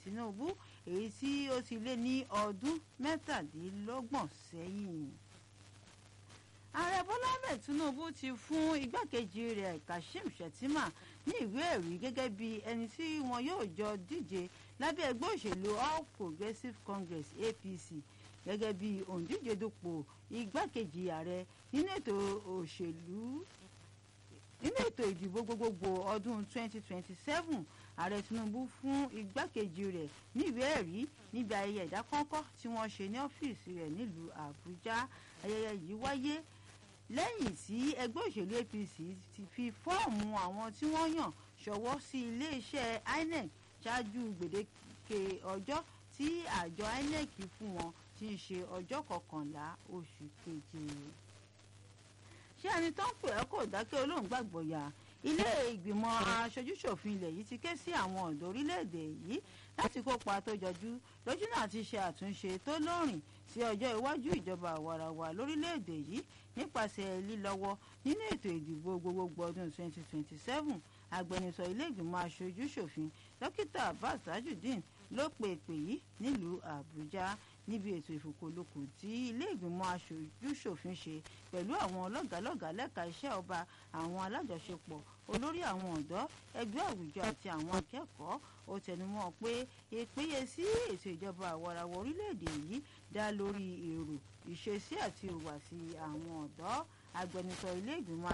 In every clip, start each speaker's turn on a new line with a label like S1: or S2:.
S1: Tinubu èyí tí ó ti lé ní ọdún mẹ́tàdínlọ́gbọ̀n sẹ́yìn ààrẹ bọ́lá ahmed tinubu ti fún igbákejì rẹ̀ kashim shettima ní ìwé ẹ̀rí gẹ́gẹ́ bí ẹni tí wọn yóò jọ díje lábẹ́ ẹgbẹ́ òṣèlú all progressives congress apc gẹ́gẹ́ bí òǹdíje dupò igbákejì ààrẹ nínú ètò òṣèlú nínú ètò ìdìbò gbogbogbò ọdún 2027 ààrẹ tinubu fún igbákejì rẹ̀ ní ìwé ẹ̀rí níbi ayẹyẹ ìdákọ́ńkọ́ tí wọ́n ṣe ní ọ́fíìsì rẹ̀ nílùú àbújá ayẹyẹ yìí wáyé lẹ́yìn tí ẹgbẹ́ òṣèlú apc ti fi fọ́ọ̀mù àwọn tí wọ́n yàn ṣọwọ́ sí iléeṣẹ́ inec ṣáájú gbèdéke ọjọ́ tí àjọ inec fún wọn tí ń ṣe ọjọ́ kọkànlá oṣù keje. ṣé ẹni tó ń pè ẹ́ kò dákẹ́ olóhùn gbàgbọ́ ya ilé ìgbìmọ̀ aṣojúṣòfin ilẹ̀ yìí ti ké sí àwọn ọ̀dọ́ orílẹ̀-èdè yìí láti kópa tó jọjú lójú náà ti ṣe àtúnṣe tó lóòrìn sí ọjọ́ iwájú ìjọba àwarawa lórílẹ̀-èdè yìí nípasẹ̀ lílọ́wọ́ nínú ètò ìdìbò gbogbogbò ọdún 2027 agbẹnusọ ilé ìgbìmọ̀ aṣojú-ṣòfin dókítà abbas tajudeen ló pe ìpè yìí nílùú àbújá níbi ètò ìfòkòlòkò tí ilé ìgbìmọ̀ aṣojú-ṣòfin ṣe pẹ̀lú àwọn lọ́gàálọ́gàá lẹ́ka iṣẹ́ ọba àwọn alájọṣepọ̀ olórí àwọn ọ̀dọ́ ẹgbẹ́ àwùjọ àti àwọn akẹ́kọ̀ọ́ ó tẹnumọ́ pé ìpéye sí ètò ìjọba àwarawa orílẹ̀-èdè yìí dá lórí èrò ìṣesí àti ìhùwàsí àwọn ọ̀dọ́ agbẹnusọ ilé ìgbìmọ̀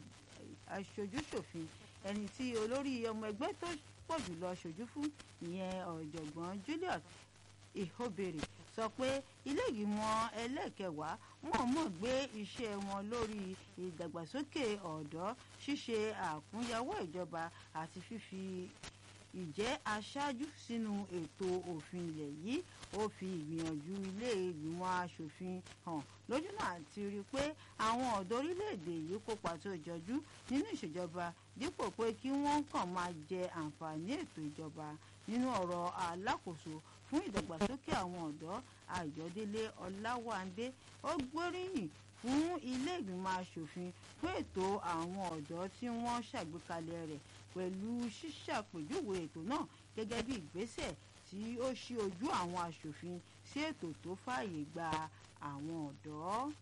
S1: aṣojú-ṣòfin ẹni tí olórí ọmọ ẹgbẹ́ tó pọ̀ jùlọ ṣojú fún ìyẹn ọ̀jọ̀gbọ́n Julius Ihobere sọ pé ilé ìgbìmọ̀ ẹlẹ́kẹwàá mọ̀ọ́mọ̀ gbé iṣẹ́ wọn lórí ìdàgbàsókè ọ̀dọ́ ṣíṣe àkúnyẹwọ́ ìjọba àti fífi ìjẹ́ aṣáájú sínú ètò òfin ilẹ̀ yìí ó fi ìgbìyànjú ilé ìgbìmọ̀ asòfin hàn lójú náà ti rí i pé àwọn ọ̀dọ́ orílẹ̀-èdè yìí kópa tó jọjú nínú ìṣèjọba dípò pé kí wọ́n kàn máa jẹ àǹfààní ètò ìjọba nínú ọ̀rọ̀ alákòóso fún ìdàgbàsókè àwọn ọ̀dọ́ Ayọ̀délé Ọláwándé ó gbóríyìn fún ilé ìgbìmọ̀ asòfin fún ètò àwọn ọ̀dọ́ tí wọ́n ṣàgbékalẹ̀ rẹ̀ pẹ̀lú ṣíṣàpèjúwe ètò náà gẹ́gẹ́ bí ìgbésẹ̀ tí ó ṣí ojú àwọn asòfin sí ètò tó fààyè gba àwọn ọ̀dọ́.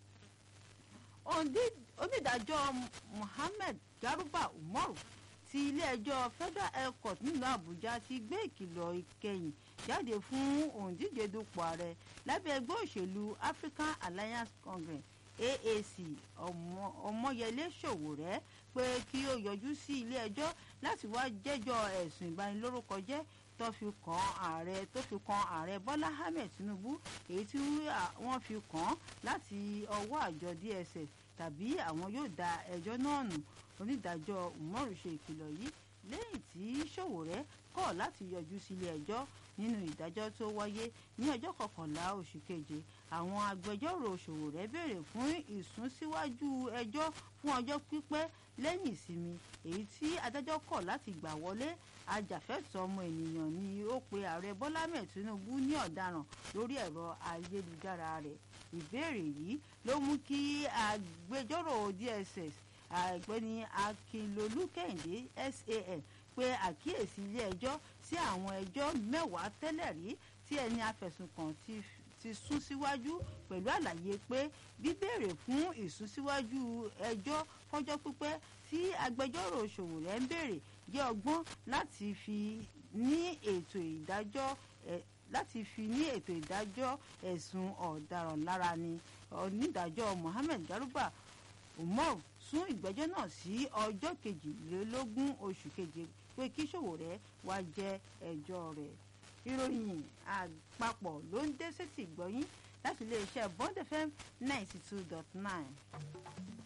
S1: onídàájọ́ Muhammed Garuba Umaru ti ilé-ẹjọ́ Federal High Court nílùú Àbújá ti gbé ìkìlọ̀ ìkẹyìn jáde fún òǹdíje dupò ààrẹ lábẹ́ ẹgbẹ́ òṣèlú African Alliance Congress AAC Ọmọyẹlé Sowore pé kí ó yọjú sí ilé-ẹjọ́ láti wá jẹ́jọ́ ẹ̀sùn ìbanilórúkọjẹ́ tó fi kàn ààrẹ tó fi kàn ààrẹ Bọ́lá Ahmed Tinubu èyí tí wọ́n fi kàn láti ọwọ́ àjọ DSS tàbí àwọn yóò da ẹjọ́ náà nù onídàájọ́ Umaru ṣe ìkìlọ̀ yìí lẹ́yìn tí Sowore kọ̀ láti yọjú sílé ẹjọ́ nínú ìdájọ́ tó wáyé ní ọjọ́ kọkànlá oṣù keje àwọn agbẹjọ́rò Sowore béèrè fún ìsúnsíwájú ẹjọ́ fún ọjọ́ pípẹ́ lẹ́yìn ìsinmi èyí tí adájọ́ kọ̀ láti gbà wọlé ajàfẹ́tọ̀ọ́ ọmọ ènìyàn ni ó pe ààrẹ Bọ́lá Ahmed Tinubu ní ọ̀daràn lórí ẹ̀rọ ayélujára rẹ̀ ìbéèrè yìí ló mú kí agbẹjọ́rò DSS àgbẹ̀ni Akínlolú Kẹ́hìndé SAN pe àkíyèsí ilé ẹjọ́ sí àwọn ẹjọ́ mẹ́wàá tẹ́lẹ̀ rí tí ẹni afẹ̀sùnkàn ti ti sún síwájú pẹ̀lú àlàyé pé bíbèrè fún ìsúnsíwájú ẹjọ́ fọ́jọ́ pípẹ́ tí agbẹjọ́rò Sowore ń béèrè jẹ́ ọgbọ́n láti fi ní ètò ìdájọ́ láti fi ní ètò ìdájọ́ ẹ̀sùn ọ̀daràn lára ni onídàájọ́ Mohammed Garuba Umar sún ìgbẹ́jọ́ náà sí ọjọ́ kejìlélógún oṣù keje pé kí Sowore wá jẹ́ ẹjọ́ rẹ̀ ìròyìn àpapọ̀ ló ń dé sétí gbọ́yìn láti iléeṣẹ́ Bond FM ninety two dot nine.